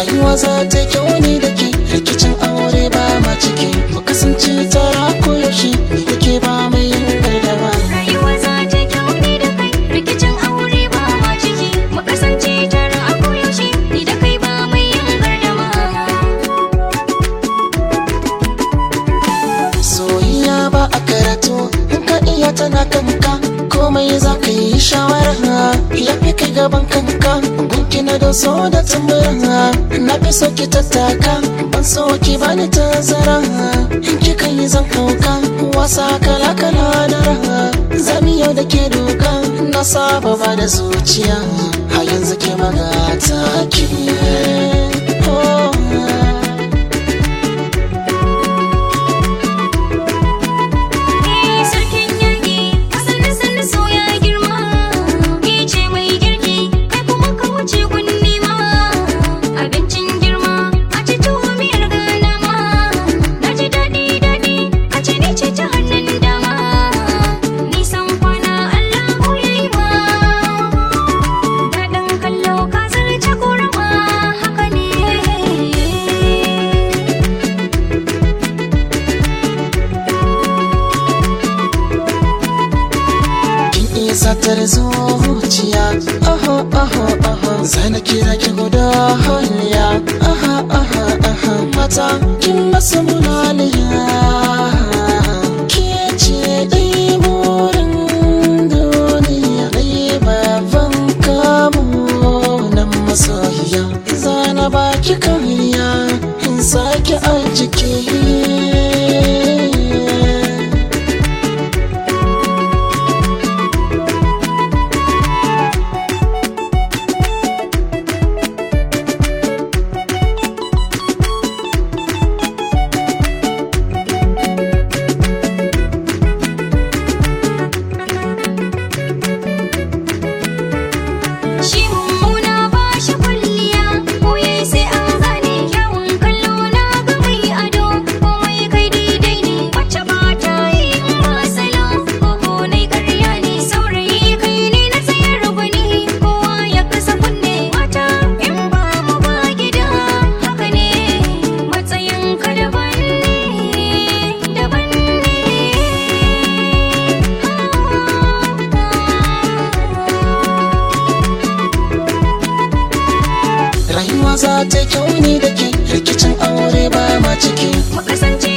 rayuwa za ta kyau ni da ke rikicin aure ba ma ciki mu kasance tara ko yaushe ni da ke ba mai yin gardama Rayuwa za ta kyau ni da kai rikicin aure ba ma ciki mu kasance tare a koyaushe ni da kai ba mai yin gardama soyayya ba a karatu in ka iya tana kanka komai za ka yi shawara ya fi kai gaban kanka gunki na da so da tambara na fi so ki tattaka ban so ki bani tazara in kika yi zan kauka wasa kala kala da raha zami yau da ke doka na saba ba da zuciya a yanzu ke magata ki oh. Eh sarkin yaƙi asalin sanda so ya girma ke ce mai girki kai kuma ka wuce gun nema abincin girma a ci tuwo miyar gana ma na ji daɗi daɗi a ci ni ce ta hannun dama nisan kwana Allahu ya yi ma daɗin kallo ka zarce korama haka ne kin iya satar zuciya aha aha aha zana kira ki guda hanya aha aha aha mata kin masa mulaliya ke ce dai burin duniya dai baban kamu nan masoyiya zana baki kariya in sake a jiki Shi mummuna ba shi kwalliya, koye sai an gane kyawun kallo na ga mai ado, komai kai daidai ne, wacce ba ta yi in ba salo, koko nai karya ne, saurayi kai ne na tsayar gwani, kowa ya kasa kunne mata in ba mu ba gida, haka ne, matsayin ka daban ne, daban rayuwa za ta kyau ni da ke rikicin aure ba ma ciki mu kasance